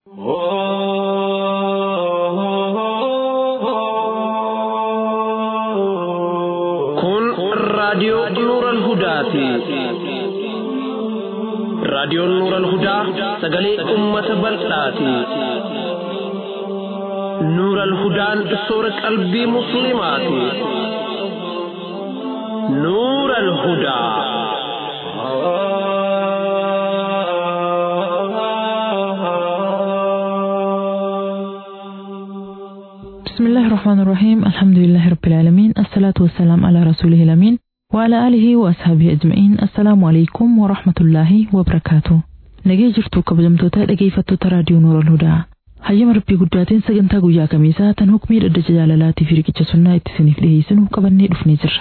Kun raadiyoo Nuural Hudaati. Raadiyoon Nuural Hudaa sagalee uummata bal'aati. Nuural Hudaan soora qalbii Musliimaati. Nuural Hudaa. بسم الله الرحمن الرحيم الحمد لله رب العالمين الصلاة والسلام على رسوله الأمين وعلى آله وأصحابه أجمعين السلام عليكم ورحمة الله وبركاته nagee jirtu kabajamtoota dhageeffattoota raadiyoo noora hudaa hayyama rabbii guddaatiin sagantaa guyyaa kamiisaa tan hukmii dhaddacha jaalalaatii fi riqicha sunnaa itti isiniif dhiyeessinu qabannee dhufnee jirra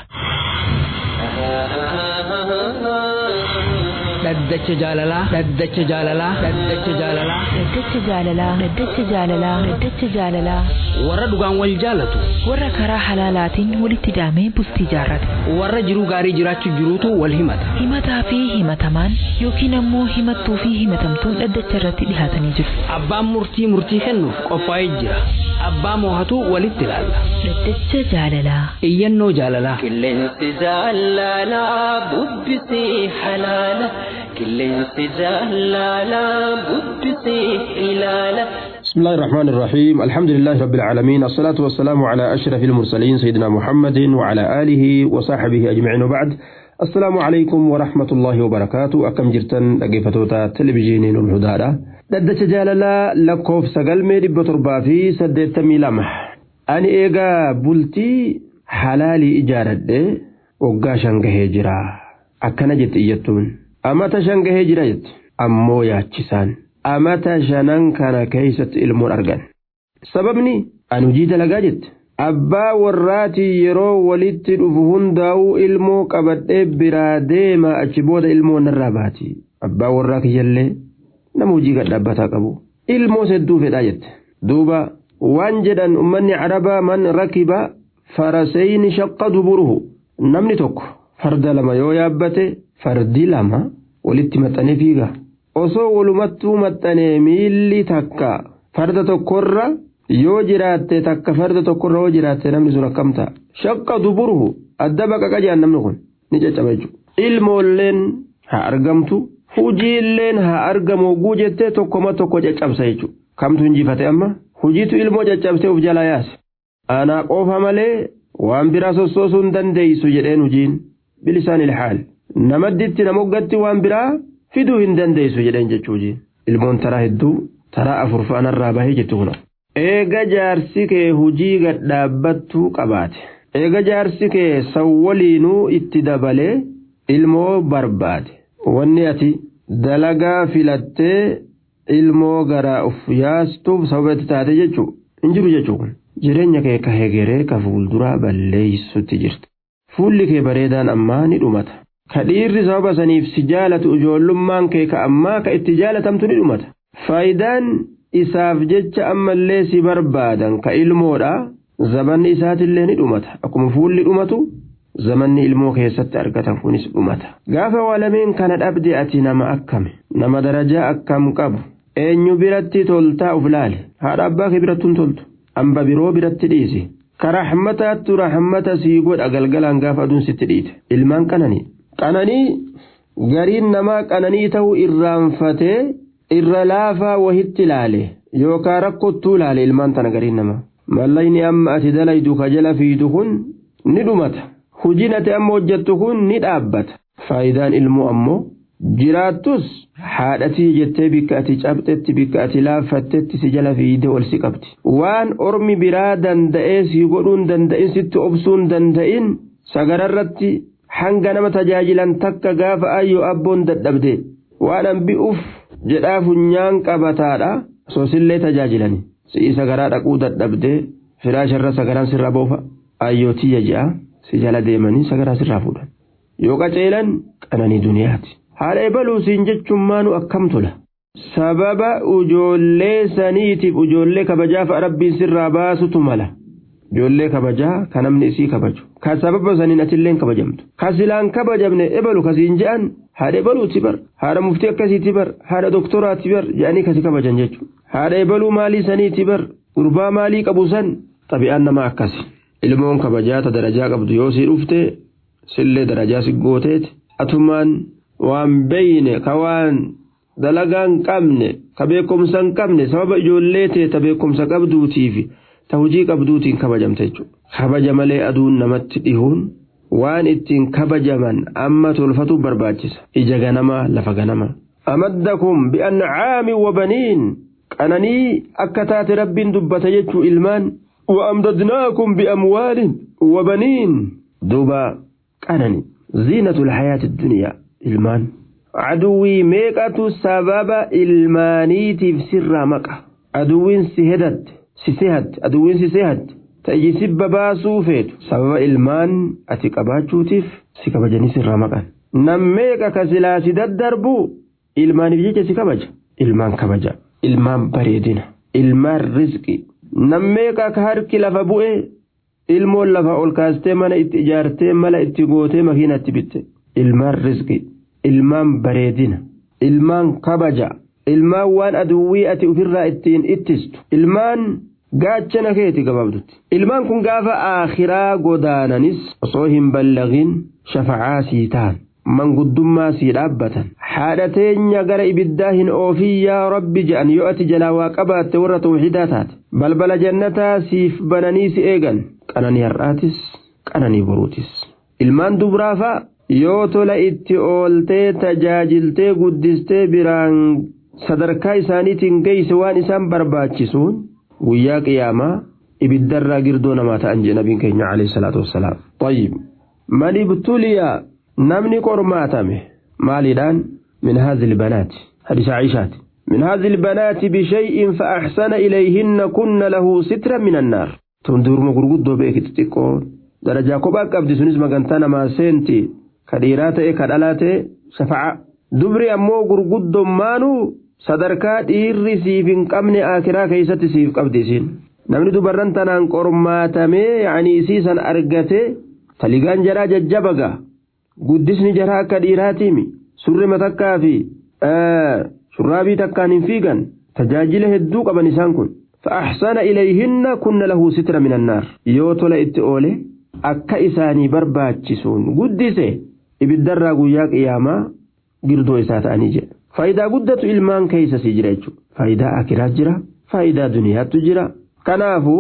dhaddacha jaalalaa dhaddacha jaalalaa dhaddacha jaalalaa Dhaddacha jaalalaa Dhaddacha jaalalaa Dhaddacha jaalalaa warra dhugaan wal jaalatu warra karaa halaalaatiin walitti hidhamee bultii jaarrate warra jiruu gaarii jiraachuu jiruutu wal himata himataa fi himatamaan yookiin ammoo himattuu fi himatamtuun dhaddacha irratti dhihaatanii jiru abbaan murtii murtii kennuuf qophaa'ee jira abbaa moohatu walitti ilaalla Dhaddacha jaalalaa iyyannoo jaalalaa Qilleensi jaalalaa bubbisii halaala. Qilleensi jaalalaa bubbisii ilaala. بسم الله الرحمن الرحيم الحمد لله رب العالمين الصلاة والسلام على أشرف المرسلين سيدنا محمد وعلى آله وصحبه أجمعين وبعد السلام عليكم ورحمة الله وبركاته أكم جرتن لقيفتوتا تلفزيونين الهدى ددت جاللا لكوف سقل ميري بطربا في سدت ميلامح أني إيغا بلتي حلالي إجارة وقا شنقه جرا أكنا جت إيتون أما تشنقه جرا جت أمو ياتشسان amata shanan kana keeysatti ilmoon argan sababni an hujii dalagaa jette abbaa warraatii yeroo walitti dhufu hundaa'uu ilmoo qabadhee biraa deema achi booda ilmoo narraa baati abbaa warraa kiyyallee nama hujii gadhaabbataa qabu ilmoo hedduu fedhaa jette duuba waan jedhan ummanni carabaa man rakiba farasayni shaqqa duburuhu namni tokko farda lama yoo yaabbate fardi lama walitti maxxanee fiiga osoo walumattuu maxxanee miilli takka farda tokkorra yoo jiraatte takka farda tokkorra yoo jiraatte namni sun akkam ta'a shaqqa duburuhu adda baqaqa jaan namni kun ni caccaba jechuudha ilmoolleen haa argamtu hujiilleen haa argamu oguu jettee tokkoma tokko caccabsa jechuudha kamtu injifate amma hujiitu ilmoo caccabsee of jalaa yaase aanaa qofa malee waan biraa sossoosuu hin dandeeysu jedheen hujiin bilisaan ilhaal namadditti namoggatti waan biraa fiduu hin dandeessu jedheen jechuuji ilmoon taraa hedduu taraa afur fa'anarraa bahee jettu kuna. Eega jaarsi kee hujii gadhaabbattuu qabaate eega jaarsi kee sawwaliinuu itti dabalee ilmoo barbaade wanni ati dalagaa filattee ilmoo garaa uf yaastuuf sababa itti taate jechuu hin jiru jechuu kun jireenya kee ka hegeree ka fuulduraa balleessutti jirti fuulli kee bareedaan ammaa ni dhumata. ka dhiirri sababa saniif si jaalatu ijoollummaan kee ka ammaa ka itti jaalatamtu ni dhumata faayidaan isaaf jecha ammallee si barbaadan ka ilmoodha zamanni isaatillee ni dhumata akkuma fuulli dhumatu zamanni ilmoo keessatti argatan kunis dhumata gaafa waalameen kana dhabde ati nama akkame nama darajaa akkam qabu eenyu biratti toltaa uf laale haadha abbaa kee birattuun toltu amba biroo biratti dhiisi ka raxmataattu raxmata sii godha galgalaan gaafa aduun sitti dhiite ilmaan qananii qananii gariin namaa qananii ta'uu irraanfatee irra laafaa wahitti ilaale yookaan rakkottuu ilaale ilmaan tana gariin namaa mallayni amma ati dalaydu ka jala fiidu kun ni dhumata hujiin ati amma hojjettu kun ni dhaabbata faayidaan ilmoo ammoo jiraattus haadhatii jettee bikka ati cabxetti bikka ati laaffattetti si jala fiide ol si qabdi waan ormi biraa danda'ee si godhuun danda'in sitti obsuun danda'in sagararratti hanga nama tajaajilan takka gaafa ayyoo abboon dadhabde waan hambi'uuf jedhaa funyaan qabataadha soosillee tajaajilani si'i sagaraa dhaquu dadhabde firaasharra sagaraan sirra boofa ayyootii je'a si jala deemanii sagaraa sirraa fuudhan yoo qaceelan qananii duniyaati haadha ebaluu siin jechuun maanu akkam tola sababa ijoollee saniitiif ijoollee kabajaaf rabbiin sirraa baasutu mala ijoollee kabajaa ka namni isii kabaju ka sababa saniin atilleen kabajamtu ka silaan kabajamne ebalu kasiin je'an haadha ebaluuti bar haadha muftii akkasiiti bar haadha doktoraati bar je'anii kasi kabajan jechuudha haadha ebaluu maalii saniiti bar gurbaa maalii qabu san xabi'aan nama akkasi ilmoon kabajaata darajaa qabdu yoo sii dhufte sillee darajaa si gooteeti atumaan waan beeyne ka waan dalagaan qabne ka beekumsa hin qabne sababa ijoollee tee ta beekumsa qabduutiif ta hujii qabduutiin kabajamte jechuudha. Kabaja malee aduun namatti dhihuun waan ittiin kabajaman amma tolfatu barbaachisa. Ija ganamaa lafa ganamaa. Amaddakum bi'ancaami wabaniin qananii akka taate rabbiin dubbata jechuu ilmaan. وأمددناكم بأموال وبنين دوبا قنني زينة الحياة الدنيا ilmaan aduwwii meeqatu sababa ilmaaniitiif sirraa maqa aduwwiin si hedatte si sehatte aduwwiin si sehatte ta'ii sibba baasuu feetu sababa ilmaan ati qabaachuutiif si kabajanii sirraa maqan nam meeqa ka silaa si daddarbu ilmaaniif jecha si kabaja ilmaan kabaja ilmaan bareedina ilmaan rizqi nam meeqa ka harki lafa bu'e ilmoon lafa ol kaastee mana itti ijaartee mala itti gootee makiinatti bitte ilmaan rizqi ilmaan bareedina ilmaan kabaja ilmaan waan aduwwii ati ofirraa ittiin ittistu ilmaan gaachana keeti gabaabdutti ilmaan kun gaafa aakhiraa godaananis osoo hin ballagin shafacaa sii ta'an manguddummaa sii dhaabbatan haadha teenya gara ibiddaa hin oofin yaa rabbi je'an yoo ati jalaa waa qabaatte warra tawxiidaa taate balbala jannataa siif bananii si eegan qananii har'aatis qananii boruutis ilmaan dubraafaa yoo tola itti ooltee tajaajiltee guddistee biraan sadarkaa isaaniitiin geeyse waan isaan barbaachisuun guyyaa qiyaamaa ibiddarraa girdoo namaa ta'an jee nabiin keenya alayhi salaatu wassalaam. Tayyib man ibtuliya namni qormaatame maaliidhaan min haadhi banaati hadisa Aishaati. من هذه البنات بشيء فأحسن إليهن كن له سترا من النار تندور مغرغد بيك تتقون درجة كوباك أبدي سنز مغانتانا ما سنتي kadhiiraa ta'e kadhalaa ta'e shafa'a dubri ammoo gurguddummaanuu sadarkaa dhiirri siif hin qabne akiraa keessatti siif qabdi isiin namni dubarran tanaan qormaatamee yaanii isii san argate taligaan jaraa jajjabaga guddisni jaraa akka dhiiraatiimi surri matakkaa fi shurraabii takkaan hin fiigan tajaajila hedduu qaban isaan kun فأحسن إليهن كن له ستر من النار يوتل إتئولي akka isaanii barbaachisuun guddise ibiddarraa guyyaa qiyaamaa girdoo isaa ta'anii jedha faayidaa guddatu ilmaan keessa si jira jechuudha faayidaa akiraa jira faayidaa duniyaattu jira kanaafuu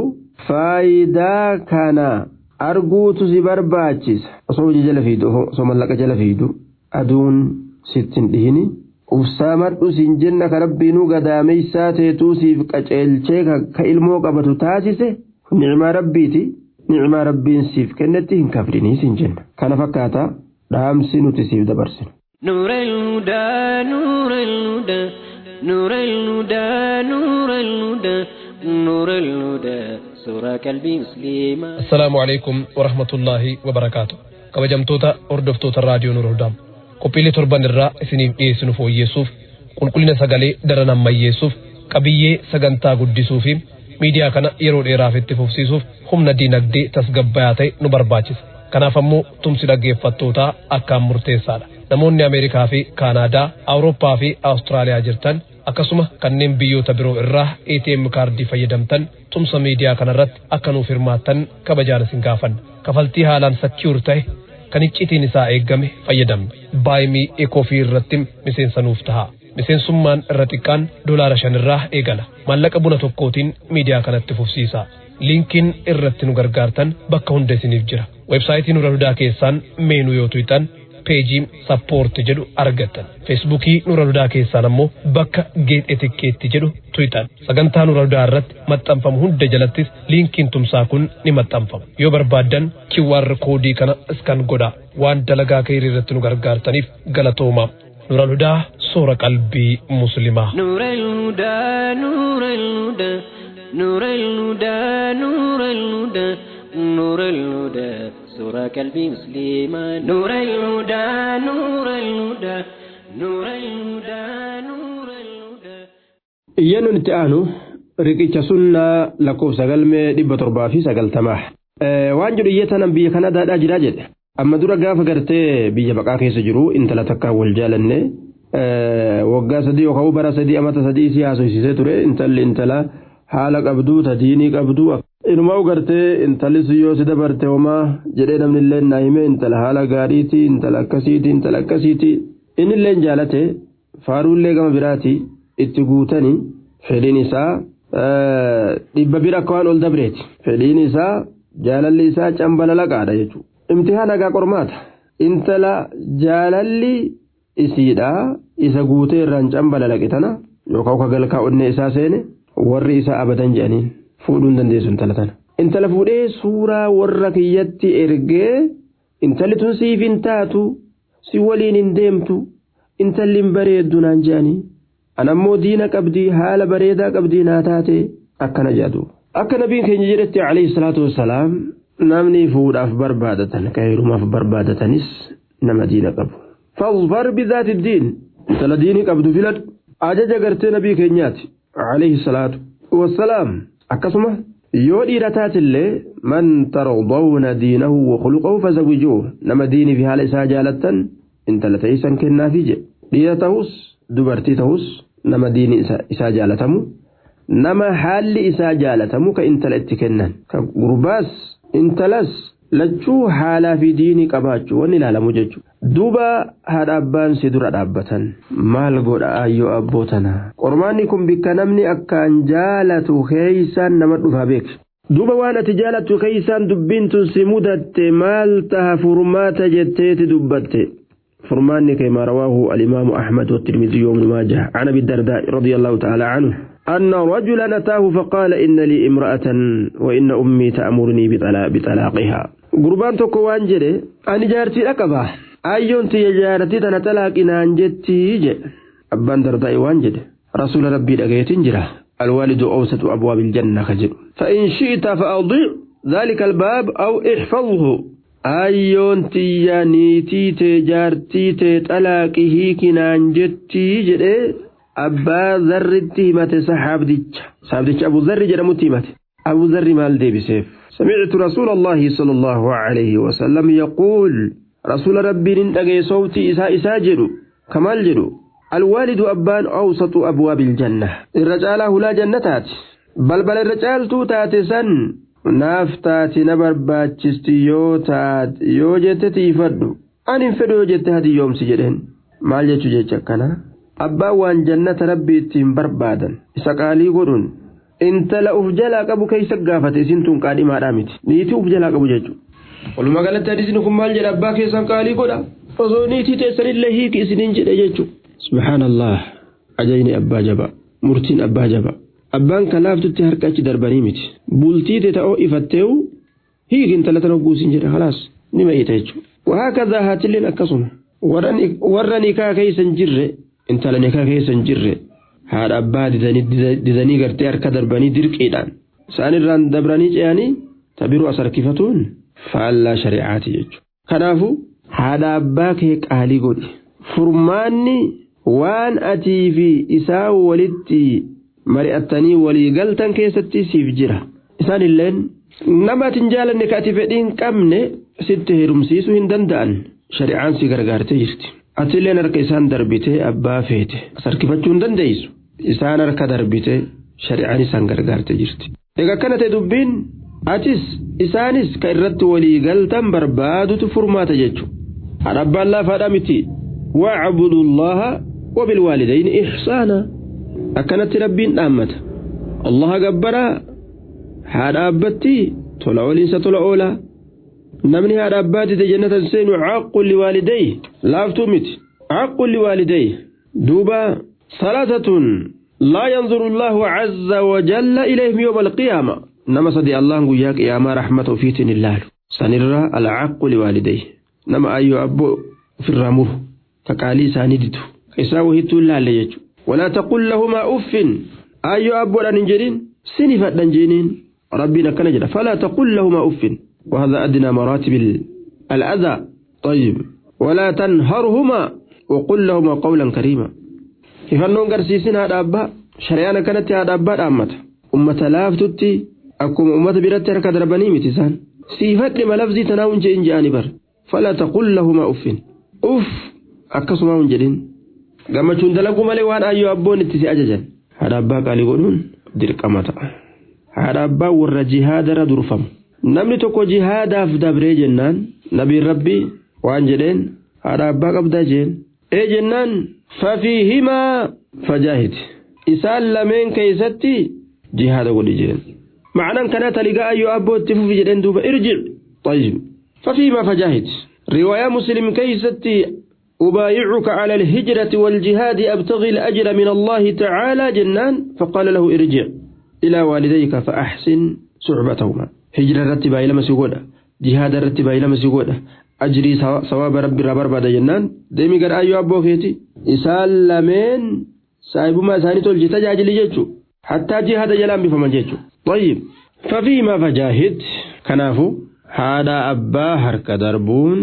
faayidaa kana arguutu si barbaachisa osoo hojii jala fiidu osoo mallaqa jala fiidu aduun sittin dhihini ubsaamadhu siin jenna ka rabbiinuu gadaameysaa teetuu siif qaceelchee ka ilmoo qabatu taasise nicmaa rabbiiti. nicmaa rabbiin siif kennetti hin kafrinii siin jenna kana fakkaata dhaamsi nuti siif dabarsinu. نور الهدى نور الهدى نور الهدى نور الهدى نور الهدى سورة قلبي مسلمة السلام عليكم ورحمة الله وبركاته kabajamtoota hordoftoota raadiyoo Nuur Hudaam qophiilee torban irraa isiniif dhiyeessinu fooyyeessuuf qulqullina sagalee daran ammayyeessuuf qabiyyee sagantaa guddisuu fi miidiyaa kana yeroo dheeraaf itti fufsiisuuf humna diinagdee tasgabbayaa ta'e nu barbaachisa. Kanaaf ammoo tumsi dhaggeeffattootaa akkaan murteessaadha. Namoonni Ameerikaa fi Kaanaadaa, Awurooppaa fi Awustiraaliyaa jirtan akkasuma kanneen biyyoota biroo irraa ATM kaardii fayyadamtan tumsa miidiyaa kanarratti akka nuuf hirmaattan kabajaan isin gaafanna. Kafaltii haalaan sakiur ta'e kan iccitiin isaa eeggame fayyadamne. Baay'imii ekoofii irratti miseensa nuuf ta'a. miseensummaan irra xiqqaan doolaara shan irraa eegala maallaqa buna tokkootiin miidiyaa kanatti fufsiisa liinkiin irratti nu gargaartan bakka hunda isiniif jira websaayitii nura hudaa keessaan meenuu yoo tuyxan peejii sappoorti jedhu argattan feesbuukii nura hudaa keessaan ammoo bakka geet etikkeetti jedhu tuyxan sagantaa nura hudaa irratti maxxanfamu hunda jalattis liinkiin tumsaa kun ni maxxanfama yoo barbaaddan QR koodii kana iskan godhaa waan dalagaa keerii irratti nu gargaartaniif galatoomaa نور الهدى صورة قلبي مسلمة نور الهدى نور الهدى نور الهدى نور الهدى نور الهدى سورة قلبي مسلمة نور الهدى نور الهدى نور الهدى نور الهدى iyyannu itti aanu riqicha sunnaa lakkoofsa galmee dhibba torbaa fi sagaltamaa waan jedhu iyyatanan biyya kanadaadhaa jiraa jedhe amma dura gaafa gartee biyya baqaa keessa jiru intala takkaan wal jaalanne waggaa sadii yookaan bara sadii amata sadii si haasofsiisee ture intalli intala haala qabduu tadiinii qabduu inumaa gartee intalli si yoo si dabarte homaa jedhee namni illee naa hime intala haala gaariiti intala akkasiiti intala akkasiiti inni illee jaalate faaruullee gama biraati itti guutanii fedhiin isaa dhibba bira akka waan ol dabreeti fedhiin isaa jaalalli isaa cambalalaqaadha jechuudha imtihaan hagaa qormaata intala jaalalli isiidha isa guutee irraan cambalalaqe tana yookaan ka galkaa onnee isaa seene warri isaa abadan jedhaniin fuudhuu hin dandeessu intala tana. Intala fuudhee suuraa warra kiyyatti ergee intalli tun siif hin taatu si waliin hin deemtu intalli hin bareeddu naan jedhanii. Anammoo diina qabdii haala bareedaa qabdii naa taate akkana jedhu. Akka nabiin keenya jedhetti alayhi salaatu wassalaam namni fuudhaaf barbaadatan ka heerumaaf barbaadatanis nama diina qabu. فاظفر بذات الدين مثل ديني قبض فلد أجج قرتي نبي كينيات عليه الصلاة والسلام أكسمه يودي رتات اللي من ترضون دينه وخلقه فزوجوه نما ديني في حال إساء جالة انت لتيسا كنا فيجي دينتهوس دبرتي تهوس نما ديني إساء جالتمو نما حال إساء جالتمو كإنت لأتكنن كقرباس انت لس lachuu haalaa fi diinii qabaachuu wanni ilaalamu jechuudha. Duuba haadha abbaan si dura dhaabbatan maal godha ayyoo abbootana. Qormaanni kun bikka namni akkaan jaalatu keeysaan nama dhufaa beeku. Duuba waan ati jaalattu keeysaan dubbiin tun si mudatte maal taha furmaata jetteeti dubbatte. فرمان كما رواه الإمام أحمد والترمذي وابن ماجه عن أبي الدرداء رضي الله تعالى عنه أن رجلا أتاه فقال إن لي امرأة وإن أمي تأمرني بطلاقها قربان تكو وانجري أن جارتي لكبا أيون تي جارتي تنا طلاق إن أنجتي جي أبان درداء وانجري رسول ربي لقيت جرا الوالد أوسط أبواب الجنة خجل فإن شئت فأضيع ذلك الباب أو احفظه ayyoon tiyya niitii tee jaartii tee xalaaqii hiikinaan jettii jedhee abbaa zarritti himate saxaabdicha saxaabdicha abu zarri jedhamutti himate abu zarri maal deebiseef سمعت رسول الله صلى الله عليه وسلم يقول رسول ربي نندقي صوتي إسا إسا جدو كمال جدو الوالد أبان أوسط أبواب الجنة الرجال لا جنتات بل بل الرجال توتات سن naaf taati na barbaachisti yoo taat yoo jette tiifadhu ani hin fedhu yoo jette hadiyyoomsi jedheen maal jechuu jecha akkana abbaan waan jannata rabbi ittiin barbaadan isa qaalii godhuun intala uf jalaa qabu keessa gaafate isin tun qaadhimaadhaa miti niitii uf jalaa qabu jechuudha. walumaa galatti hadisni kun maal jedha abbaa keessan qaalii godha osoo niitii teessanillee hiiki isiniin jedhe jechuudha. subhaanallah ajayni abbaa jaba murtiin abbaa jaba. abbaan kalaaftutti harka achi darbanii miti bultii te ta'oo ifatteewu hiiki intala tan hogguusin jedhe khalaas ni ma'iita jechuudha. وهكذا هاتلين أكسم warra nikaa keeysan jirre intala nikaa keeysan jirre haadha abbaa didanii gartee harka darbanii dirqiidhaan isaan irraan dabranii ce'anii tabiruu as harkifatuun faallaa shari'aati jechuudha. Kanaafuu haadha abbaa kee qaalii godhi furmaanni waan atii fi isaa walitti mari'attanii walii galtan keessatti siif jira isaan illeen nama ati hin jaalanne ka ati fedhii hin qabne sitti heerumsiisuu hin danda'an shari'aan si gargaartee jirti ati illeen harka isaan darbitee abbaa feete as harkifachuu hin dandeessu isaan harka darbitee shari'aan isaan gargaartee jirti egaa akkana ta'e dubbiin atis isaanis ka irratti walii galtan barbaadutu furmaata jechuudha haadha abbaan laafaadha miti wacbudu allaha wabilwaalidayni ihsaana akkanatti rabbiin dhaammata allaha gabbaraa haadha abbatti tola oliinsa tola oolaa namni haadha abbaatite jannatan seenu caqqun liwaaliday laaftuu miti caqqun liwaaliday duuba salatatun laa yanzuru allahu cazza wajalla ilayhim yooma alqiyaama nama sadi allahan guyyaa qiyaamaa raxmata ufiitiin hin laalu sanirra alcaqqu liwaaliday nama ayyoo abboo ofirraa muru ka qaalii isaanii didu ka isaa wahittuu hin laalle jechu ولا تقل لهما أف أيو أبو أن جرين سنفة دنجينين ربنا كان جدا فلا تقل لهما أف وهذا أدنى مراتب الأذى طيب ولا تنهرهما وقل لهما قولا كريما كيف أنهم قرسيسين هذا أبا شريانا كانت هذا أبا أمت أمة لافتتي أكم أمة برت ركض ربني متسان سيفت لما لفظي تناون جين جاني بر فلا تقل لهما أف أف أكسما جرين gammachuun dalaguu malee waan ayyoo abboon itti si ajajan haadha abbaa qaalii godhuun dirqama ta'a haadha abbaa warra jihaadarra durfamu namni tokko jihaadaaf dabree jennaan nabiin rabbii waan jedheen haadha abbaa qabdaa jeen ee jennaan fafiihimaa fajaahid isaan lameen keeysatti jihaada godhi jeen معنى كانت لقاء أيو أبو التفوف جدين دوبا ارجع طيب ففيما فجاهد رواية مسلم كيستي أبايعك على الهجرة والجهاد أبتغي الأجر من الله تعالى جنان فقال له ارجع إلى والديك فأحسن صحبتهما هجرة رتبا إلى مسيقودة جهاد رتبا إلى مسيقودة أجري صواب ربي ربر بعد جنان ديمي قال أيو أبو كيتي إسال لمن سايبما ساني تولجي تجاجل جيتشو حتى جهاد جلان بفمن جيتشو طيب ففيما فجاهد كنافو هذا أبا هرك دربون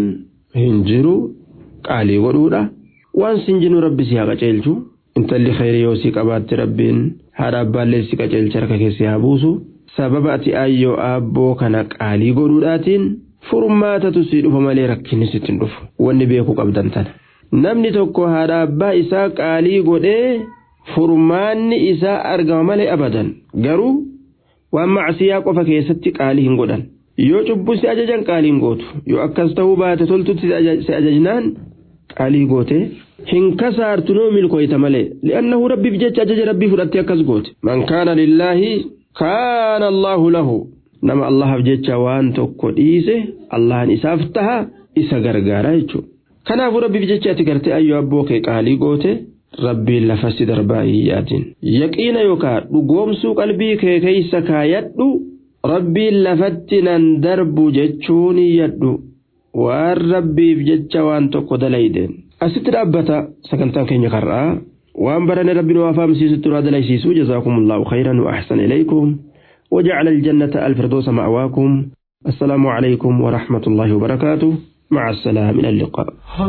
هنجرو qaalii godhuudha waan sinjinuu rabbi si haa qaceelchu intalli khayrii yoo si qabaatti rabbiin haadha abbaallee si qaceelcha harka keessi haa buusu sababa ati ayyoo aabboo kana qaalii godhuudhaatiin furmaatatu si dhufa malee rakkinni sitti hin dhufu wanni beekuu qabdan tana namni tokko haadha abbaa isaa qaalii godhee furmaanni isaa argama malee abadan garuu waan macsiyaa qofa keessatti qaalii hin godhan yoo cubbuu si ajajan qaalii hin gootu yoo akkas ta'uu baate toltutti si ajajnaan qaalii goote hin kasaartu noo milkooyta malee li'annahu rabbiif jecha ajaja rabbii fudhattee akkas goote man kaana lillaahi kaana allaahu lahu nama allahaaf jecha waan tokko dhiise allahan isaaf taha isa gargaara jechuudha kanaafuu rabbiif jecha ati gartee ayyoo abboo kee qaalii goote rabbiin lafasti darbaa hin yaadin yaqiina yookaan dhugoomsuu qalbii kee keeysa kaayadhu rabbiin lafatti nan darbu jechuun yadhu waan rabbiif jecha waan tokko dalaydeen asitti dhaabbata sagantaan keenya karraa waan barane rabbiin waa faamsiisutti waa dalaysiisu jazaakumullahu khayran wa ahsan ilaykum وجعل الجنة الفردوس مأواكم السلام عليكم ورحمة الله وبركاته مع السلامة إلى اللقاء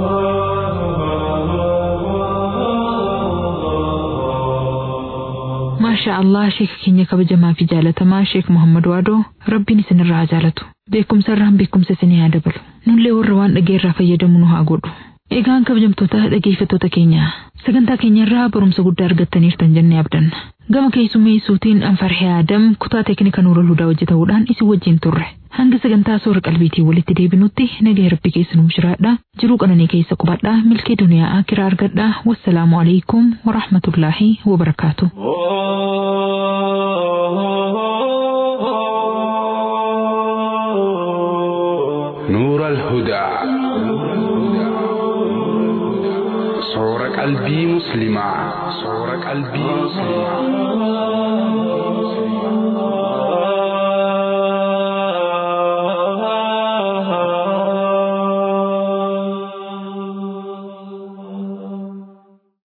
maashaa allah sheeka keenya kabajamaa fi jaalatamaa sheek muhammad waadoo rabbiin isinirraa haa jaalatu beekumsa irraan beekumsa isinii haa dabalu nullee warra waan dhageerraa fayyadamu nu haa godhu egaan kabajamtoota dhageeffattoota keenya sagantaa keenya irraa barumsa guddaa argattaniirtan jennee abdanna gama keessummeessuutiin anfarhee aadam kutaa teeknika nuura hudaa hojjetamuudhaan isin wajjin turre hanga sagantaa soora qalbiitiin walitti deebinutti nagaa rabbi keessa nuuf jiraadha jiruu qananii keessa qubadhaa milkee duniyaa akiraa argadhaa wassalaamu alaikum warahmatullaahi wabarakaatu. نور الهدى صور قلبي مسلما صور قلبي مسلما